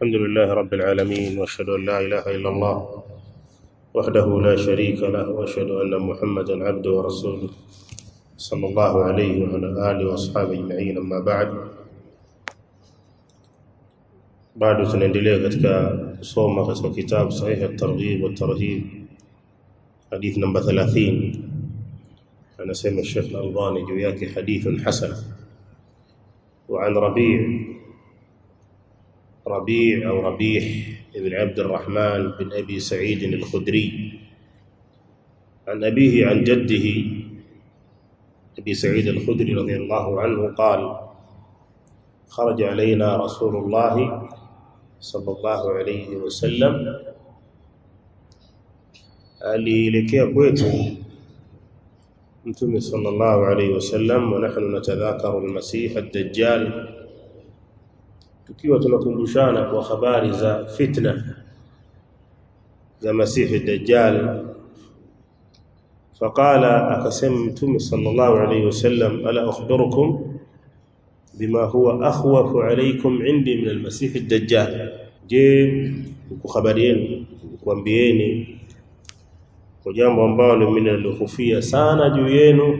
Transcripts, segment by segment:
الحمد لله رب العالمين واشهد ان لا اله الا الله وحده لا شريك له واشهد ان محمدا عبده ورسوله صلى الله عليه وعلى اله واصحابه اجمعين اما بعد bado tunaendelea katika kusoma katika kitabu sahihi at-targhib wa tarhib hadith namba 30 anasema Sheikh Al-Albani juu yake hadithun hasan وعن ربيع ربيع أو ربيح بن عبد الرحمن بن أبي سعيد الخدري عن أبيه عن جده أبي سعيد الخدري رضي الله عنه قال خرج علينا رسول الله صلى الله عليه وسلم alielekea kwetu mtume sallallahu alayhi wasallam wa nahnu natadhakaru al-masih ad-dajjal tukiwa tunakumbushana kwa habari za fitna za masih ad-dajjal faqala akasema mtume sallallahu alayhi wasallam ala akhbirukum bima huwa akhwafu alaykum indi min al-masih ad-dajjal je nikuhabarieni kuambieni kwa jambo ambalo mimi nalihofia sana juu yenu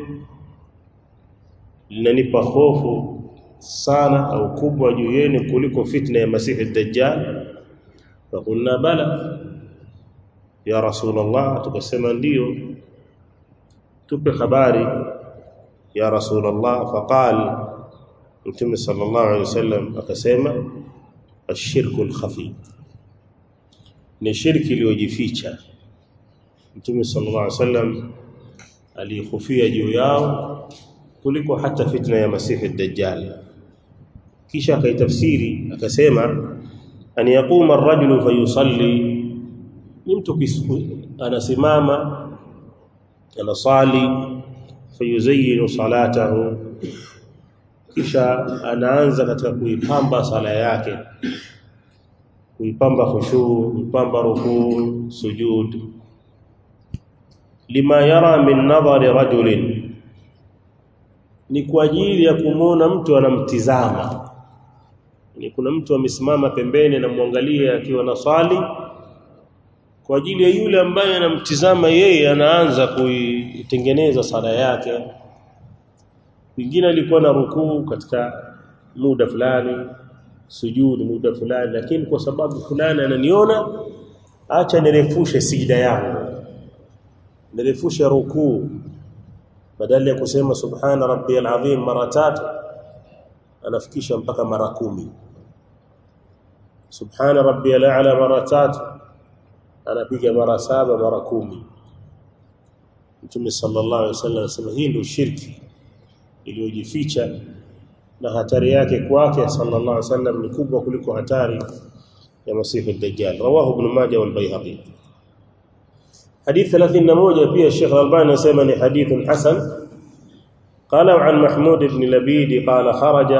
linanipa hofu sana au kubwa juu yenu kuliko fitna ya masihi dajjal fakulna bala ya rasulullah tukasema ndiyo tupe habari ya rasulullah faqal mtume sallallahu alaihi wasallam akasema ashirku alkhafi ni shirki iliyojificha Mtume sallallahu alaihi wasallam alihofia juu yao kuliko hata fitna ya Masihi ad-Dajjal. Kisha akaitafsiri akasema an yaquma ar-rajulu fayusalli ni mtu anasimama anasali fayuzayyinu salatahu kisha anaanza katika kuipamba sala yake kuipamba khushu kuipamba rukuu sujud lima yara min nadhari rajulin ni kwa ajili ya kumwona mtu anamtizama ni kuna mtu amesimama pembeni anamwangalia akiwa na swali kwa ajili ya yule ambaye anamtizama yeye anaanza kuitengeneza sala yake mwingine alikuwa na rukuu katika muda fulani sujudi muda fulani lakini kwa sababu fulani ananiona acha nirefushe sijida yangu nirefusha rukuu badala ya kusema subhana rabbiyal azim mara tatu anafikisha mpaka mara kumi subhana rabbiyal a'la mara tatu anapiga mara saba mara kumi Mtume sallallahu alaihi wasallam anasema hii ndio shirki iliyojificha na hatari yake kwake sallallahu alaihi wasallam ni kubwa kuliko hatari ya masihi ad-dajjal rawahu ibn majah wal bayhaqi حديث 31 فيه الشيخ الألباني يسمى حديث حسن قال عن محمود بن لبيد قال خرج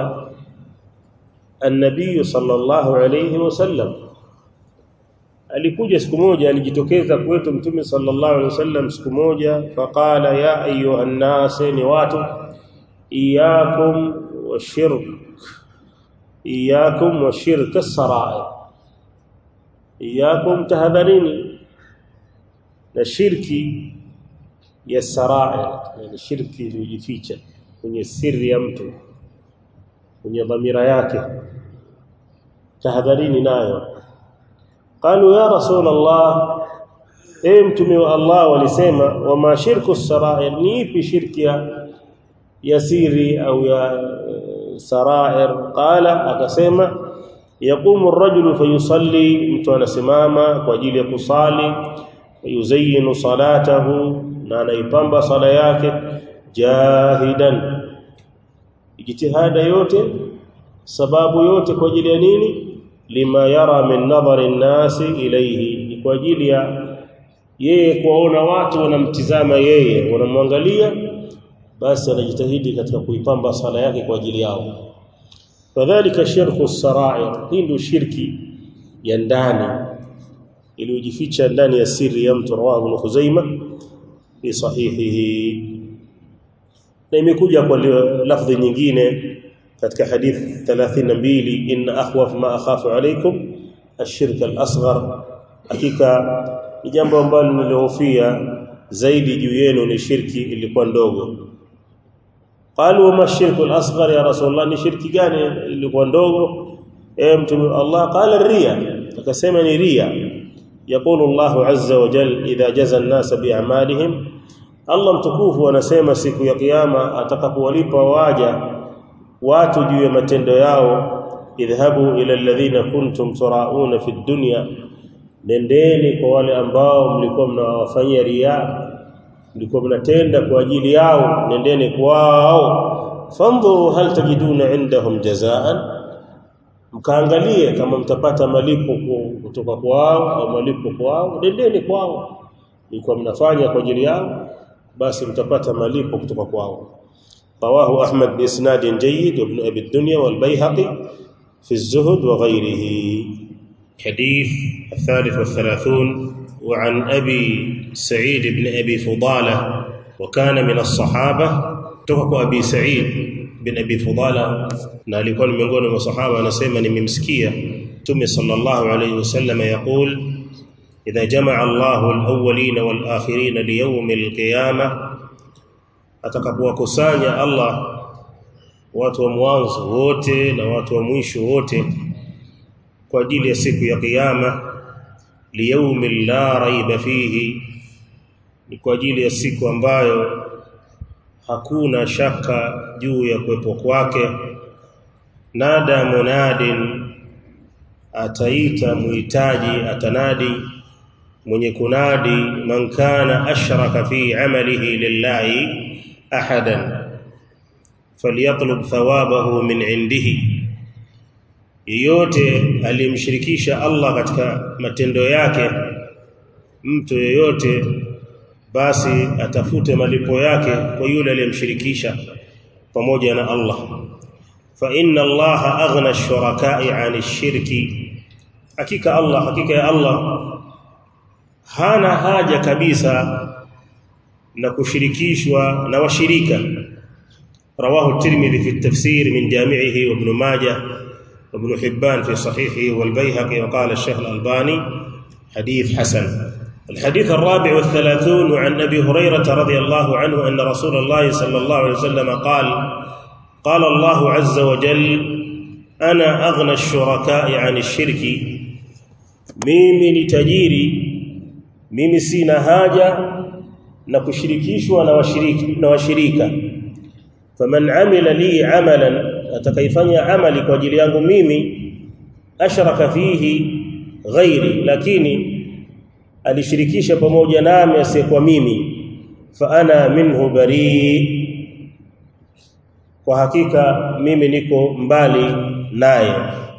النبي صلى الله عليه وسلم alikuja siku moja alijitokeza kwetu mtume sallallahu alaihi wasallam siku moja faqala ya ayuha nnas ni watu iyakum washirk iyakum washirk as-sara'i iyakum tahadharini na shirki ya sarair yani shirki iliyojificha kwenye siri ya mtu kwenye dhamira yake tahadharini nayo qalu ya rasul allah e mtume wa allah walisema wama shirku sarair ni ipi shirki ya ya siri au ya sarair qala akasema yaqumu ar-rajulu fayusalli mtu anasimama kwa ajili ya kusali yuzayinu salatahu na anaipamba sala yake jahidan ijtihada yote sababu yote kwa ajili ya nini lima yara min nadhari nasi ilayhi ni kwa ajili ya yeye kuwaona watu wanamtizama yeye wanamwangalia basi anajitahidi katika kuipamba sala yake kwa ajili yao kadhalika shirku sarair hii ndio shirki ya ndani iliyojificha ndani ya siri ya mtu rawahu ibn Khuzaimah fi sahihihi na imekuja kwa lafdhi nyingine katika hadith 32 inna akhwaf ma akhafu alaykum ashirka al-asghar hakika ni jambo ambalo nilihofia zaidi juu yenu ni shirki ilikuwa ndogo qalu wama shirku al-asghar ya rasulullah ni shirki gani ilikuwa ndogo eh mtume Allah qala riya akasema ni riya يقول الله عز وجل إذا جزى الناس بأعمالهم Allah mtukufu anasema siku ya kiyama atakapowalipa waja watu juu ya matendo yao idhhabu ila alladhina kuntum turauna fi dunya nendeni kwa wale ambao mlikuwa mnawafanyia riya mlikuwa mnatenda kwa ajili yao nendeni kwao fandhuru hal tajiduna indahum jazaan mkaangalie kama mtapata malipo kutoka kwao au malipo kwao nendeni kwao mlikuwa mnafanya kwa ajili yao basi mtapata malipo kutoka kwao رواه أحمد بإسناد جيد وابن أبي الدنيا والبيهقي في الزهد وغيره حديث الثالث والثلاثون وعن أبي سعيد بن أبي فضالة وكان من الصحابة تفق أبي سعيد بن أبي فضالة نالكون من قول الصحابة نسيما ممسكية تمي صلى الله عليه وسلم يقول إذا جمع الله الأولين والآخرين ليوم القيامة atakapowakusanya Allah watu wa mwanzo wote na watu wa mwisho wote kwa ajili ya siku ya kiyama liyaumi la raiba fihi ni kwa ajili ya siku ambayo hakuna shaka juu ya kuwepo kwake nada munadin ataita muhitaji atanadi mwenye kunadi man kana ashraka fi amalihi lillahi ahadan falyatlub thawabahu min indihi yeyote aliyemshirikisha Allah katika matendo yake mtu yeyote basi atafute malipo yake kwa yule aliyemshirikisha pamoja na Allah fa inna Allah aghna ash-shuraka'i 'ani ash-shirki hakika Allah hakika ya Allah hana haja kabisa na kushirikishwa na washirika رواه الترمذي في التفسير من جامعه وابن ماجه وابن حبان في صحيحه والبيهقي وقال الشيخ الألباني حديث حسن الحديث الرابع والثلاثون عن أبي هريرة رضي الله عنه أن رسول الله صلى الله عليه وسلم قال قال الله عز وجل أنا أغنى الشركاء عن الشرك ميمي لتجيري mimi sina haja na kushirikishwa na washiriki na washirika faman amila li amalan atakaifanya amali kwa ajili yangu mimi ashraka fihi ghairi lakini alishirikisha pamoja nami asiyekuwa mimi fa ana minhu bari kwa hakika mimi niko mbali naye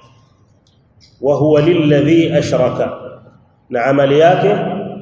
wa huwa lilladhi ashraka na amali yake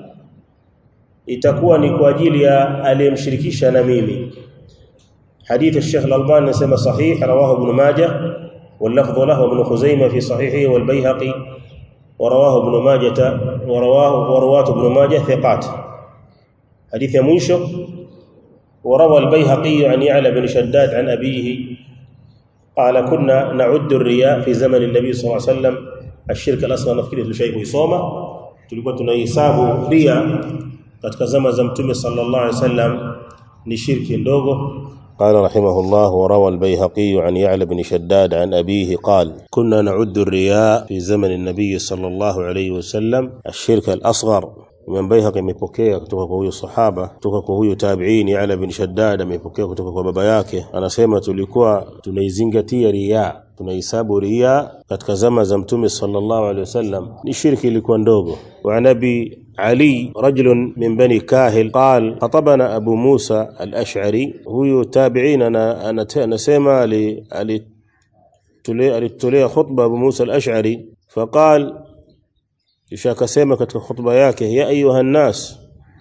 itakuwa ni kwa ajili ya aliyemshirikisha na mimi حديث الشيخ الألباني نسمى صحيح رواه ابن ماجه واللفظ له ابن خزيمة في صحيحه والبيهقي ورواه ابن ماجة ورواه ورواة ابن ماجه ثقات حديث منشو وروى البيهقي عن يعلى بن شداد عن أبيه قال كنا نعد الرياء في زمن النبي صلى الله عليه وسلم الشرك الأصغر نفكره شيء يصومه tulikuwa tunahesabu ria katika zama za mtume sallallahu alaihi wasallam ni shirki ndogo قال رحمه الله وروى البيهقي عن يعلى بن شداد عن أبيه قال كنا نعد الرياء في زمن النبي صلى الله عليه وسلم الشرك الأصغر من بيهقي amepokea kutoka kwa huyo sahaba kutoka kwa huyo tabi'in Ya'la bin Shaddad amepokea kutoka kwa baba yake anasema tulikuwa tunaizingatia riya tunahesabu riya katika zama za mtume sallallahu alaihi wasallam ni shirki ilikuwa ndogo wa nabi علي رجل من بني كاهل قال خطبنا أبو موسى الأشعري هو تابعين أنا أنا نسمع لي alitolea khutba Abu Musa al-Ash'ari faqal kisha akasema katika khutba yake ya ayuha nas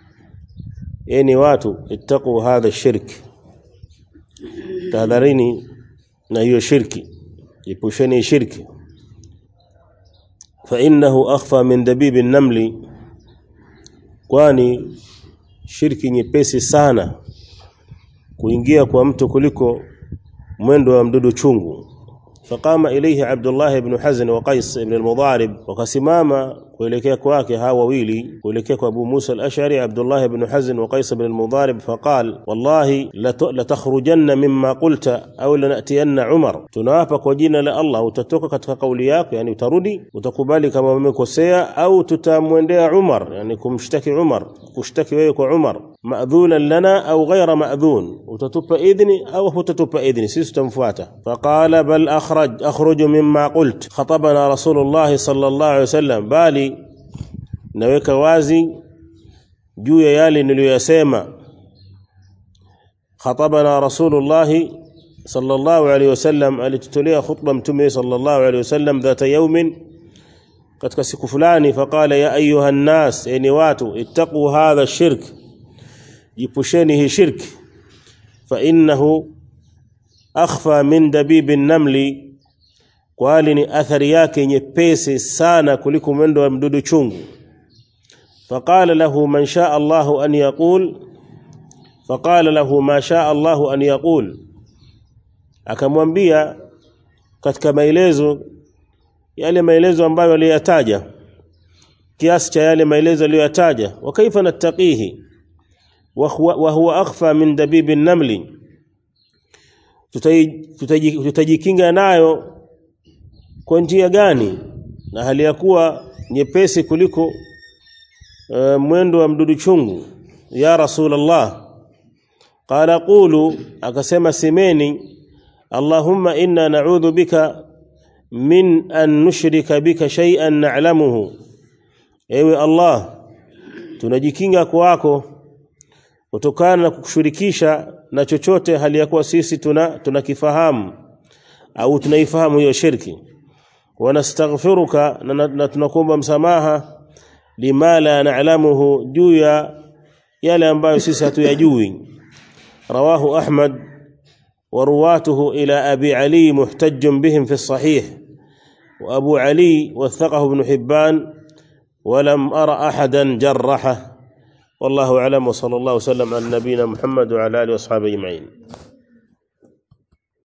yani watu ittaqu hadha shirk tahadharini na hiyo shirki ipusheni shirki fa innahu akhfa min dabibi namli kwani shirki nyepesi sana kuingia kwa mtu kuliko mwendo wa mdudu chungu فقام إليه عبد الله بن حزن وقيس بن المضارب وكسماما kuelekea kwake hawa wawili kuelekea kwa Abu Musa al-Ash'ari Abdullah ibn Hazn wa Qais ibn al-Mudharib faqal wallahi la takhrujanna mimma qulta au lanatiyanna Umar tunawapa kwa jina la Allah utatoka katika kauli yako yani utarudi utakubali kama umekosea au tutamwendea Umar yani kumshtaki Umar kushtaki wewe kwa Umar ma'dhunan lana au ghayra ma'dhun utatupa idhni au hutatupa idhni sisi tutamfuata faqala bal akhraj akhruju mimma qult khatabana rasulullah sallallahu alayhi wasallam bali naweka wazi juu ya yale niliyoyasema khatabana rasulullah sallallahu alayhi wasallam alitutolea khutba mtume sallallahu alayhi wasallam dhata yawmin katika siku fulani faqala ya ayuha nnas yani watu ittaqu hadha shirk jipusheni hii shirki fa innahu akhfa min dabibi namli kwani ni athari yake nyepesi sana kuliko mwendo wa mdudu chungu faqala lahu man shaa Allahu an yaqul faqala lahu ma shaa Allahu an yaqul akamwambia katika maelezo yale maelezo ambayo aliyataja kiasi cha yale maelezo aliyoyataja wa kaifa nattaqihi wa huwa akhfa min dabibi namli tutajikinga nayo kwa njia gani na hali ya kuwa nyepesi kuliko uh, mwendo wa mdudu chungu ya rasulullah qala qulu akasema semeni allahumma inna na'udhu bika min an nushrika bika shay'an na'lamuhu ewe allah tunajikinga kwako kutokana na kukushirikisha na chochote hali ya kuwa sisi tuna tunakifahamu au tunaifahamu hiyo shirki wanastaghfiruka na, na tunakuomba msamaha lima la na'lamuhu juu ya yale ambayo sisi hatuyajui rawahu ahmad ورواته إلى أبي علي محتج بهم في الصحيح وأبو علي وثقه ابن حبان ولم أرى أحدا جرحه والله أعلم وصلى الله وسلم على نبينا محمد وعلى آله وأصحابه أجمعين